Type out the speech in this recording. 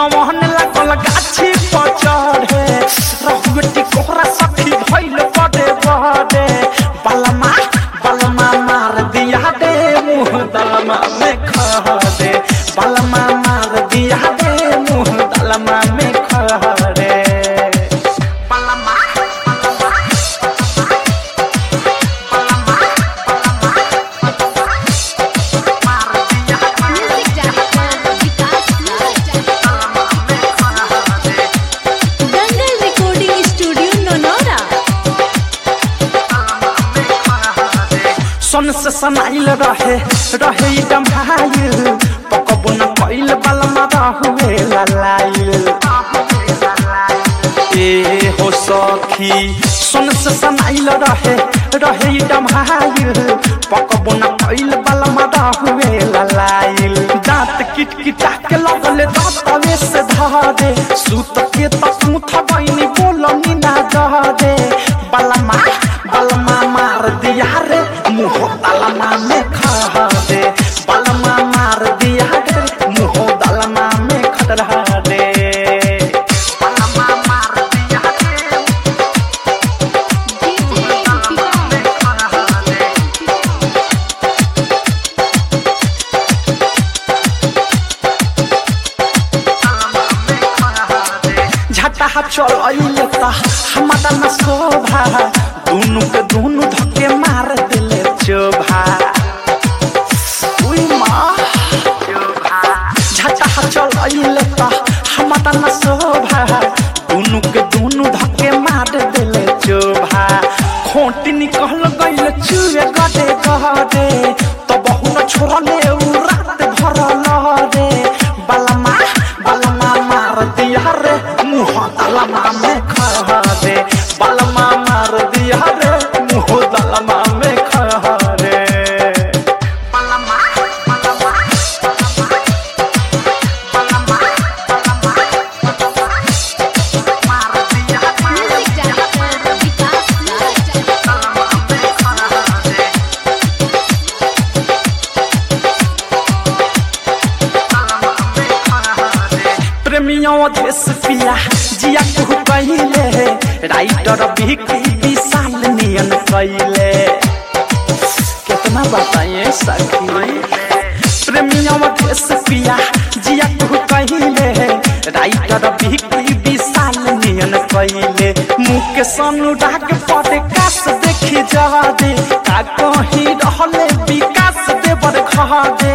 गवन लागल गाछी पर चढ़े रहुएटी कोहरा सखी भइल बड़े बड़े बलमा बलमा मार दिया दे मुँह दलमा में खा दे बलमा मार दिया दे मुँह दलमा में खा दे बलमा music director Vikas Dangal recording studio नोनोरा सन से सनाइल रहे रहे ई डम्भाइल पकबो न कइल बलमा रहुए ललाइल ए हो सखी सन से सनाइल रहे रहे ई डम्भाइल पकबो न कइल बलमा रहुए ललाइल दांत किट किटा के लगले दांतवे से धरे सूत के तक मुथ बइनी बोलनी ना दे बलमा बलमा मार दिया रे मुँह दलमा में खा दे बलमा मार दिया रे मुँह दलमा में खतरा दे बलमा मार दिया रे झटा चल अइले ता हमारा न शोभा दुनु के दुनु धक्के मार दिले चोभा उई माँ झटा चल अइले ता हमारा न शोभा दुनु के दुनु धक्के मार दिले चोभा खोटी निकल गइल चुए गडे गडे तो बहु न छोड़ले उ रात भर लहरे बलमा बलमा मार दिया रे मुँह दलमा में खा दे बलमा मार दिया रे मुँह दलमा में खा रे बलमा बलमा मार दिया म्यूजिक डायरेक्टर विकास प्रेमियों देश पिया जिया कुहू कहिले राइटर बिकी विशाल नियन कहिले कितना बताइए सखी प्रेमियों देश पिया जिया कुहू कहिले राइटर बिकी विशाल नियन कहिले मुँह के अनुराग पड़े काश देखी जा दे का कहीं रहले विकास देवर खा दे